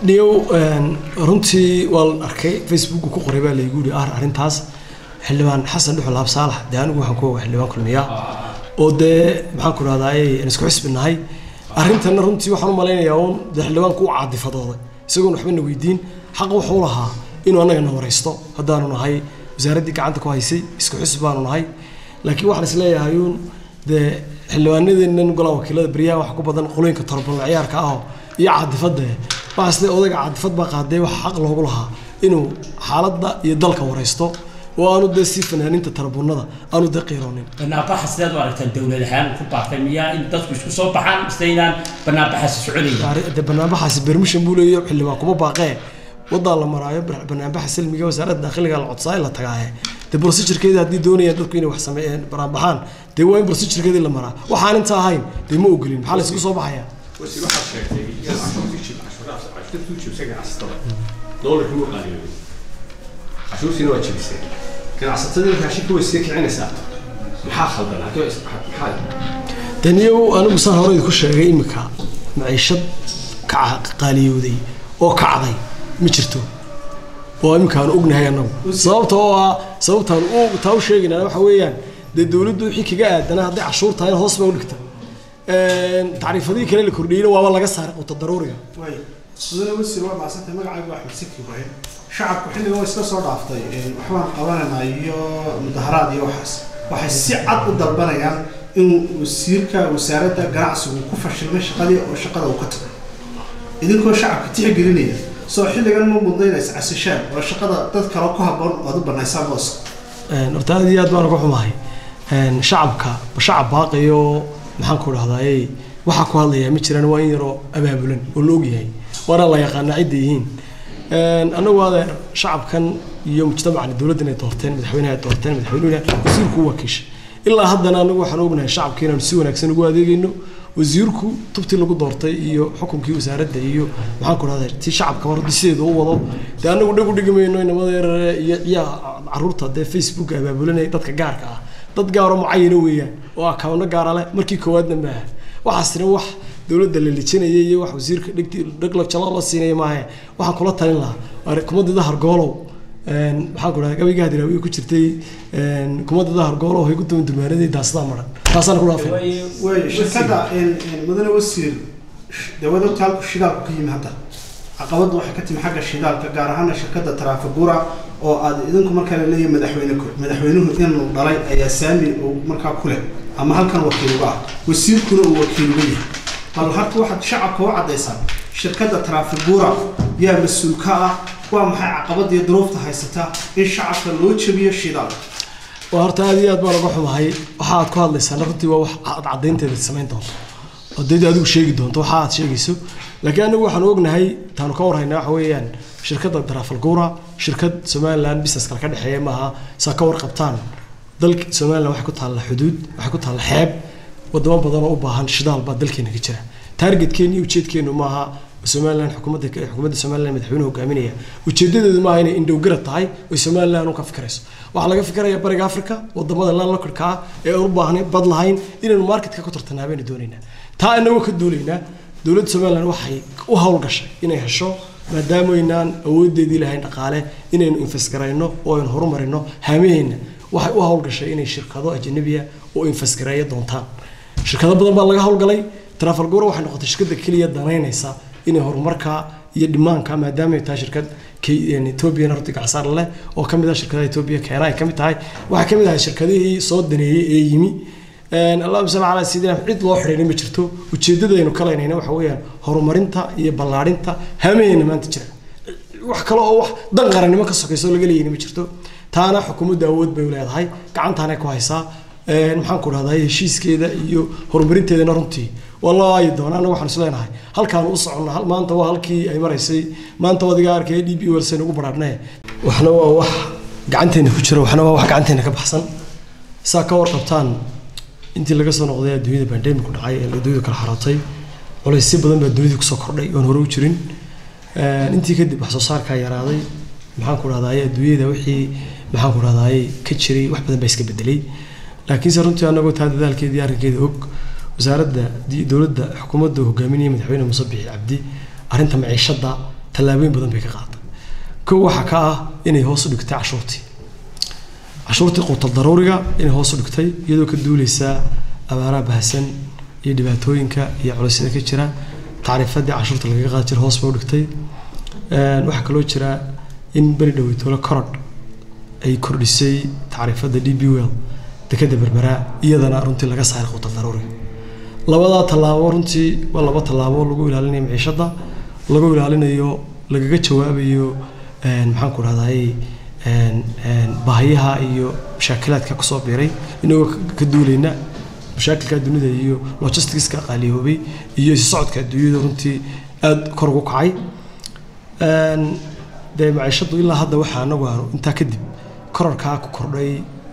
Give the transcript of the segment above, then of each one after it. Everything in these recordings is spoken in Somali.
dhiyow runtii waa la arkay facebook ku qoray baa laygu yihi ar arrintaas xildhibaan xasan dhuxul laab saalax dee anigu waxaan ku oga xildhibaan kulmiya oo dee maxaan ku rahdaay aan isku xisbi nahay arrintanna runtii waxaan u malaynayaa uun dee xildhibaanku u caadifadooday isagoon waxba na weydiin xaq wuxuu lahaa inuu annaga na waraysto haddaanu nahay wasaaraddii gacanta ku haysay isku xisbi baanu nahay laakiin waxaan isleeyahay uun dee xildhibaanadeennan golaha wakiilada beryahan waxa ku badan qolooyinka torbalna ciyaarka ah iyo caadifadda waxaasle odayga caadifad baa qaadee waxa xaq loogu lahaa inuu xaaladda iyo dalka waraysto oo aanu dee si fanaaninta tarabuunada aanu dee qiiroonin banaanbaxa sidaad u aragtaan dowlad ahaan ku baaqay miyaa in dadku isku soo baxaan mise inaan banaanbaxaasi soconaynin dee banaanbaxaasi bermishan buu leeyahay xildhibaan kuma baaqee wadaa la maraayo banaanbaxa salmiga wasaaradda dakhliga la codsaa in la tagaaye dee procedurkeeda haddii doonayaan dadku inay wax sameeyeen banaanbaxaan dee waa in procedurkeedii la maraa waxaan inta ahayn dee ma ogolin maxaa la isugu soo baxayaa wasiir waxaad sheegtay inaad cashuurtii jib cashuuraha cashuurta ku jibsay ganacsatada doolarkii wuu qaaliyoobay cashuurtiina waa jibisay ganacsatadii raashinka way sii kicinaysaa maxaa khaldan halkee maxaa daniyow anigu saan hore idinku sheegay imika maciishad kaca qaaliyowday oo kacday ma jirto oo iminkaan ognahay annagu sababta oo ah sababtaan u taa u sheegaynaa waxa weeyaan dee dowladdu wixii kaga aadana hadday cashuur tahay hoos baa u dhigta tacriifadihii kale la kordhiyeyna waaba laga saaray quuta daruuriga way mudane wasiir waa macsantay magacaygu waa axmed siki ibraahim shacabku xilligan waa iska soo dhaaftay waxbaan qabanaynaa iyo mudaharaad iyo waxaas waxay si cad u dalbanayaan in wasiirka wasaaradda ganacsigu ku fashilmay shaqadii oo shaqada uu ka tago idinkoo shacabka tixgelinaya soo xilligan ma mudnaynaysa casishaan oo shaqada dad kale ku habboon ood u banaysaan booska horta aad iyo aad baan uga xumahay shacabka shacab baaqayo maxaan ku dhahdaayey waxaa ku hadlayaa ma jiraan waa in yaroo abaabulan oo la ogyahay waana la yaqaanaa cidda yihiin annagu adeer shacabkan iyo mujtamacani dowladdan ay doorteen madaxweynaha ay doorteen madaxweynuhuna wasiirku u wakiishay ilaa haddana anagu waxaan ognahay shacabka inaanu si wanaagsan ugu adeegayno wasiirku tubtii lagu doortay iyo xukunkii wasaaradda iyo maxaan ku dhahdaa tii shacabka mar haddii sideeda u wado dee anagu dhag u dhigi mayno inamada yarare iyo ciyaa caruurta dee facebook abaabulanaya dadka gaarka ah dad gaaro mucayana weeyaan oo akawno gaara leh markii koowaadna maaha waxaasina wax dowladda la lijinaya iyo wax wasiirka dhegti dheg jalo la siinaya maahe waxaan kula talin lahaa kumadida hargoolow maxaan ku dhahay gabayga hadiraawiye ku jirtay kumadida hargoolow hay ku duwan dumaanadii daasada maran taasaan ku dhaafay way shirkadda mudane wasiir dawada taalku shidaalku ka yimi hadda caqabaddu waxay ka timi xagga shidaalka gaar ahaana shirkadda taraafigura oo aad idinku markaa la leeyahay madaxweyne madaxweynuhu inuu dhalay ayaa saami uu markaa ku leh ama halkan wakiiluga ah wasiirkuna uu wakiiluga yahay bal harta waxaad shacabka u caddaysaan shirkadda taraafigura yaa mas-uul ka ah waa maxay caqabadda iyo duruufta haysata in shacabka loo jabiyo shidaalka waa horta aad iyo aad baan uga xumahay waxa aad ku hadlaysaan runtii waa wax aad caddaynteeda samayn doonto oo dee adigu sheegi doonto waxa aad sheegayso laakiin anagu waxaan ognahay taanu ka warhaynaa waxa weeyaan shirkadda taraafalgura shirkad somaliland business kale ka dhexeeya maaha saa ka warqabtaan dalka somaliland waxay ku taalla xuduud waxay ku taalla xeeb wadamo badan oo u baahan shidaal baa dalkeena ka jira taargetkeena iyo ujeedkeenu maaha somaliland xukuumadda xukuumadda somaliland madaxweynuhu hogaaminaya ujeedadeedu maaha inay indhowgara tahay oy somaliland u ka fikirayso waxaa laga fikiraya bariga africa wadamada landlockdka ah ee aan u baahnay bad lahayn inaynu marketka ku tartanaa baynu doonaynaa taa inagoo ka duulaynaa dowladda somaliland waxay u howlgashay inay hesho maadaama aynaan awoodeedii lahayn dhaqaale inaynu invest garayno oo aynu horumarino haamaheenna waxay u howlgashay inay shirkado ajanabiya oo invest gareeya doontaan shirkado badan baa laga howlgalay trafalgura waxay noqotay shirkadda keliya danaynaysa inay horumarka iyo dhimaanka maadaama ay tahay shirkad ethoobiyan horta gacsaar leh oo kamid ah shirkadaha etoobiya keena ay kamid tahay waxay kamid ahay shirkadihii soo daneeyey ee yimi allahuma salli calaa sayidina cid loo xidhiidhay ma jirto ujeedadaynu kalaynayna waxa weeyaan horumarinta iyo ballaadhinta haamaheenna maanta jira wax kale oo wax dan qarannimo ka sokayso laga leeyayna ma jirto taana xukuumadda awood bay leedahay gacantaanay ku haysaa maxaan ku dhahdaa heshiiskeeda iyo horumarinteedana runtii waa loo aayi doonaa anaga waxaan is leenahay halkaan u soconna maanta waa halkii ay maraysay maanta wadiga arkay d b welsen ugu baraarnay waxna waa wax gacanteena ku jira waxna waa wax gacanteena ka baxsan saa ka warqabtaan intii laga soo noqday adduunyada bandemic dhacay ee adduunyada kala xarootay culaysyo badan baa dunida kusoo kordhay oon hore u jirin intii kadib wax soo saarkaa yaraaday maxaan ku dhahdaay adduunyada wixii maxaan ku dhahdaay ka jiray wax badan baa iska bedelay laakiinse runtii anagoo taa dadaalkeedii arrinkeeda og wasaaradda dowladda xukuumadda hogaaminaya madaxweyne muuse bixi cabdi arrinta maciishadda tallaabooyin badan bay ka qaaday kow waxaa ka ah inay hoos u dhigtay cashuurtii cashuurtii quutal daruuriga inay hoos u dhigtay iyadoo ka duuleysaa abaaraha bahasan iyo dhibaatooyinka iyo culaysyada ka jira tacriifadii cashuurta lagaga qaadi jira hoos bay u dhigtay waxaa kaloo jira in beri dhoweytoole korodh ay kordhisay tacriifadda d b well dekada berberaa iyadana runtii laga saaray quutal daruuriga labadaa tallaabo runtii waa laba tallaabo lagu ilaalinayo maciishadda lagu ilaalinayo lagaga jawaabayo maxaan ku rahday baahiyaha iyo mashaakilaadka kusoo biiray inagoo ka duulayna mashaakilka dunida iyo logisticska qaaliyoobay iyo isu socodka adduunyada runtii aada kor ugu kacay dee maciishaddu ilaa hadda waxaa anagu aanu intaa kadib korarkaa ku kordhay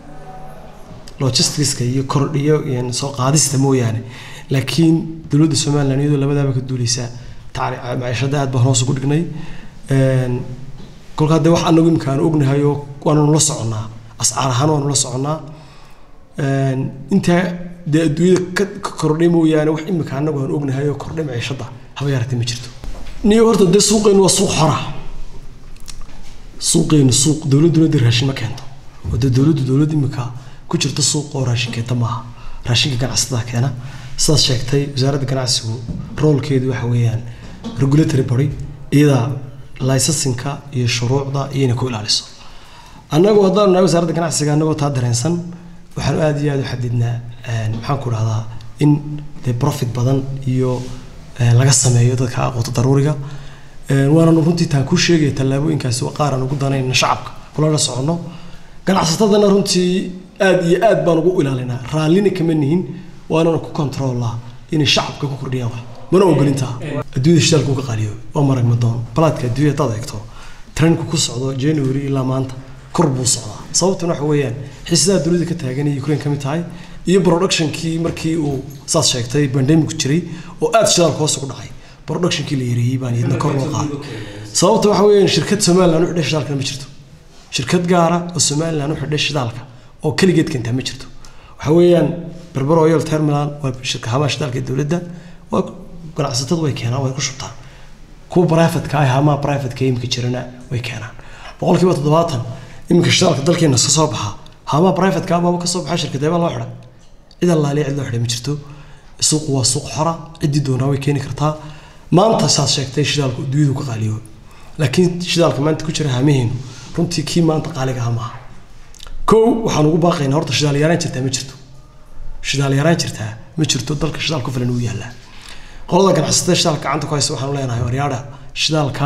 logisticska iyo kordhiyo soo qaadista mooyaane laakiin dowladda somaliland iyadoo labadaaba ka duuleysa maciishadda aad baan hoos ugu dhignay kolkaa dee wax anagu imika aanu ognahay oo waananu la soconnaa ascaar ahaan waanu la soconnaa intaa dee adduunyada ka kordhay mooyaane wax imika anagu aanu ognahay oo kordhay maciishadda haba yaratay ma jirto niyo horta dee suuqeynu waa suuq xora suuqeynu suuq dowladduna dee raashin ma keento oo dee dowladdu dowlad imika ku jirta suuq oo raashin keenta maaha raashinka ganacsatada keena sidaas sheegtay wasaaradda ganacsigu roolkeedu waxa weeyaan regulatory body iyadaa laysansinka iyo shuruucda iyayna ku ilaaliso annagu haddaanu nahay wasaaradda ganacsiga annagoo taa dareensan waxaanu aada iyo aada u xadidnaa maxaan ku dhahdaa in dee profit badan iyo laga sameeyo dadka aqoonta daruuriga waananu runtii taan ku sheegaya tallaabooyinkaasi waa qaar aan ugu danayna shacabka kula la soconno ganacsatadana runtii aada iyo aad baan ugu ilaalinaa raallina kama nihin waanana ku controllaa inay shacabka ku kordhiyaan wax mana ogolintaa adduunyada shidaalka uga qaaliyo waa marag madoon balaadka adduunya hadaad eegto trendku ku socdo january ilaa maanta kor buu socdaa sababtuna waxa weeyaan xiisadaha dunida ka taagan iyo ukraine ka mid tahay iyo productionkii markii uu saas sheegtay pandemic jiray oo aada shidaalka hoos ugu dhacay productionkii la yareeyey baan iyadna kor loo qaaday sababta waxa weeyaan shirkad somaliland u xidhay shidaalkana ma jirto shirkad gaara oo somaliland u xidhay shidaalka oo keligeed keentaa ma jirto waxa weeyaan berber oil terminal waa shirkahamaha shidaalka ee dowladda waa ganacsatadu way keenaan way ku shubtaan kuwa privatka ah hamaha privatka imika jirana way keenaan boqolkiiba toddobaatan iminka shidaalka dalkeena ka soo baxa hamaha privatka abaaba ka soo baxa shirkadeeba loo xidhay cid allaaliya cid loo xidhay ma jirto suuqu waa suuq xora ciddii doonaa way keeni kartaa maanta saad sheegtay shidaalku adduunyadu ka qaaliyo laakiin shidaalka maanta ku jira hamaheenu runtii kii maanta qaaliga ah maaha kow waxaan ugu baaqaynaa horta shidaal yaraan jirtaa ma jirto shidaal yaraan jirtaa ma jirto dalka shidaal ku filan uu yaallaa qolada ganacsatada shidaalka gacanta ku haysa waxaanu leenahay waryaadha shidaalka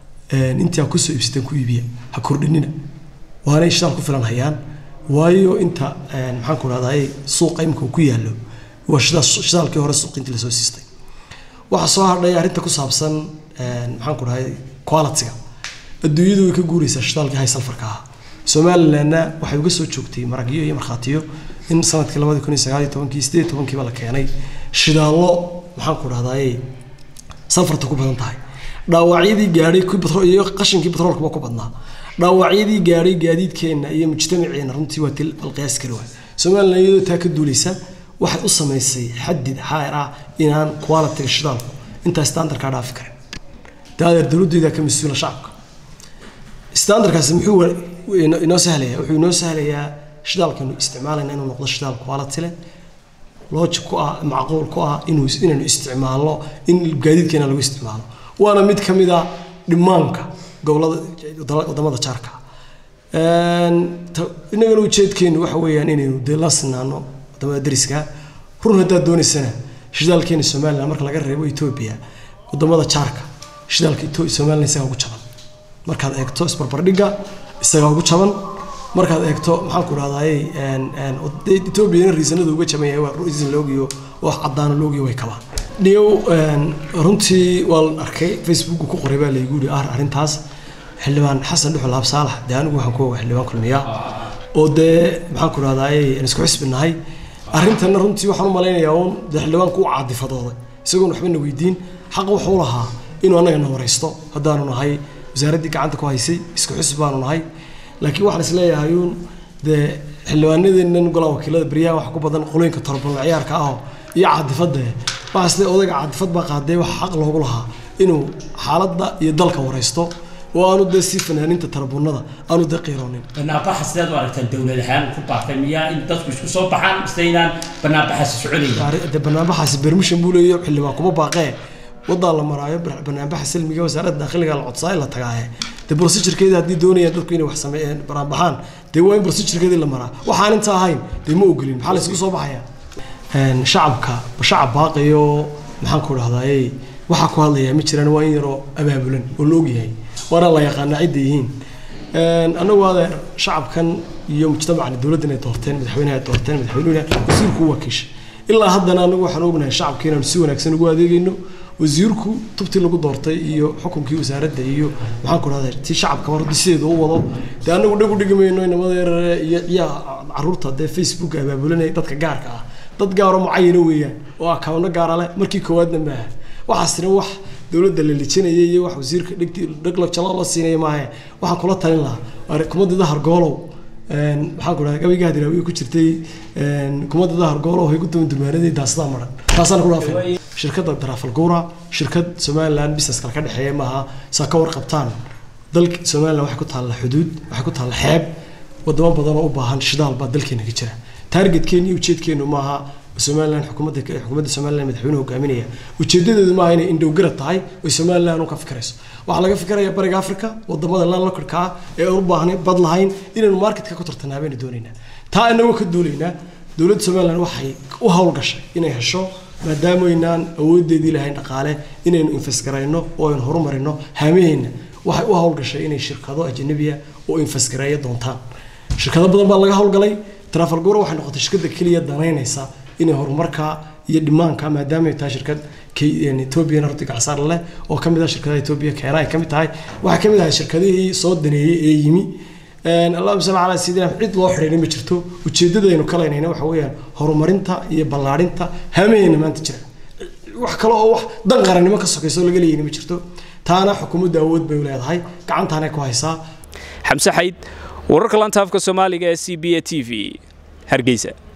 intii ha kusoo iibsateen ku iibiya ha kordhinina waanay shidaal ku filan hayaan waayo inta maxaan ku dhahdaa suuqa imika uu ku yaallo waa shidaalkii hore suuq intii lasoo siistay waxaa soo hadhay arrinta ku saabsan maxaan ku dhahay quality-ga adduunyadu way ka guuraysaa shidaalkii high sulfarka ah somalilandna waxay uga soo joogtay maragyo iyo markhaatiyo in sanadkii labadi kun iyo sagaal iyo tobankii sideed iyo tobankiiba la keenay shidaallo maxaan ku dhahdaye sulfarta ku badan tahay dhaawacyadii gaadhay iyo qashinkii batroolkaba ku badnaa dhaawacyadii gaadhay gaadiidkeenna iyo mujtamaceena runtii waa til alqiyaas kari waay somaliland iyadoo taa ka duulaysa waxay u samaysay xadid xaayar ah inaan quality-ga shidaalku intaa standardkaa dhaafi karin daadeer dowladdeeda ka mas-uula shacabka standardkaasi muxuu inoo sahlayaa wuxuu inoo sahlayaa shidaalkanu isticmaalayna inuu noqdo shidaal quality leh logic ku ah macquul ku ah inuu inaynu isticmaalno in gaadiidkeena lagu isticmaalo waana mid ka mid a dhimaanka gobolada wadamada jaarka innagana ujeedkeenu waxa weeyaan inaynu dee la sinaano wadamada dariska run haddaad doonaysana shidaalkeena somaliland marka laga reebo etoobiya wadamada jaarka shidaalka somaliland isagaa ugu jaban markaad eegto isbarbardhigga isagaa ugu jaban markaad eegto maxaan ku dhahdaye etoobiyana riisanada uga jaban yahay waa riisan loogiyo wax caddaana loogiyo way kabaan dhiyow runtii waa la arkay facebook ku qoray baa laygu yidhi ar arrintaas xildhibaan xasan dhuxul laab saalax dee anigu waxaan ku oga xildhibaan kulmiya oo dee maxaan ku dhahdaye aan isku xisbi nahay arrintanna runtii waxaan u malaynayaa uun dee xildhibaanku u caadifadooday isagoon waxba na weydiin xaq wuxuu lahaa inuu annaga na waraysto haddaanu nahay wasaaraddii gacanta ku haysay isku xisbi baanu nahay laakiin waxaan isleeyahay uun dee xildhibaanadeennan golaha wakiilada beryahan waxa ku badan qolooyinka torban ciyaarka ah iyo caadifadda waxaa isle odayga caadifad baa qaadee wax xaq loogu lahaa inuu xaaladda iyo dalka waraysto oo aanu dee si fanaaninta tarabuunada aanu dee qiiroonin banaanbaxa sidaad u aragtaan dowlad ahaan ku baaqay miyaa in dadku isku soo baxaan mise inaan banaanbaxaasi soconaynin de banaanbaxaasi bermishan buu leeyahy xildhibaan kuma baaqee wadaa la maraayo banaanbaxa silmiga wasaaradda dakhliga la codsaa in la tagaaye dee procedurkeeda haddii doonayaan dadku inay wax sameeyeen banaanbaxaan dee waa in procedurkeedii la maraa waxaan inta ahayn dee ma ogolin maxaa la isku soo baxaya shacabka shacab baaqayo maxaan ku dhahdaayey waxaa ku hadlayaa ma jiraan waa in yaroo abaabulan oo la ogyahay waana la yaqaanaa cidda yihiin annagu adeer shacabkan iyo mujtamacani dowladdan ay doorteen madaxweynaha ay doorteen madaxweynuhuna wasiirku u wakiishay ilaa haddana anagu waxaan ognahay shacabka inaanu si wanaagsan ugu adeegayno wasiirku tubtii lagu doortay iyo xukunkii wasaaradda iyo maxaan ku dhahdaa tii shacabka mar sideeda u wado dee anagu dhag u dhigi mayno inamada yarare iyo ciyaa caruurta dee facebook abaabulanaya dadka gaarka ah dad gaaro mucayana weeyaan oo akawno gaara leh markii koowaadna maaha waxaasina wax dowladda la lijinaya iyo wax wasiirka dhegti dheglo jalo la siinaya maahe waxaan kula talin lahaa kumadida hargoolow maxaan ku dhahay gabayga hadiraawiye ku jirtay kumadida hargoolow hay ku duwan dumaanadii daasada maran taasaan ku dhaafay shirkadda darafalguura shirkad somaliland business kale ka dhexeeya maaha saa ka warqabtaan dalka somaliland waxay ku taalla xuduud waxay ku taalla xeeb wadamo badan oo u baahan shidaal baa dalkeena ka jira taargetkeeni iyo ujeedkeenu maaha somaliland xukuumadda xukuumadda somaliland madaxweynuhu hogaaminaya ujeedadeedu maaha inay indhowgara tahay oy somaliland u ka fikirayso waxaa laga fikiraya bariga africa wadamada landlockdka ah ee aan u baahnay bad lahayn inaynu marketka ku tartanaa baynu doonaynaa taa inagoo ka duulaynaa dowladda somaliland waxay u howlgashay inay hesho maadaama aynaan awoodeedii lahayn dhaqaale inaynu invest garayno oo aynu horumarino haamaheenna waxay u howlgashay inay shirkado ajanabiya oo invest gareeya doontaan shirkado badan baa laga howlgalay trafalgura waxay noqotay shirkadda keliya danaynaysa inay horumarka iyo dhimaanka maadaama ay tahay shirkad ethoobiyan horta gacsaar leh oo kamid ah shirkadaha etoobiya keena ay kamid tahay waxay kamid ahay shirkadihii soo daneeyey ee yimi allahuma salli calaa sayidina cid loo xidhiidhay ma jirto ujeedadaynu kalaynayna waxa weeyaan horumarinta iyo ballaadhinta haamaheenna maanta jira wax kale oo wax dan qarannimo ka sokayso laga leeyayna ma jirto taana xukuumadda awood bay leedahay gacantaanay ku haysaa xamse xayd wararka lanta afka soomaaliga ee c b a t v hargeysa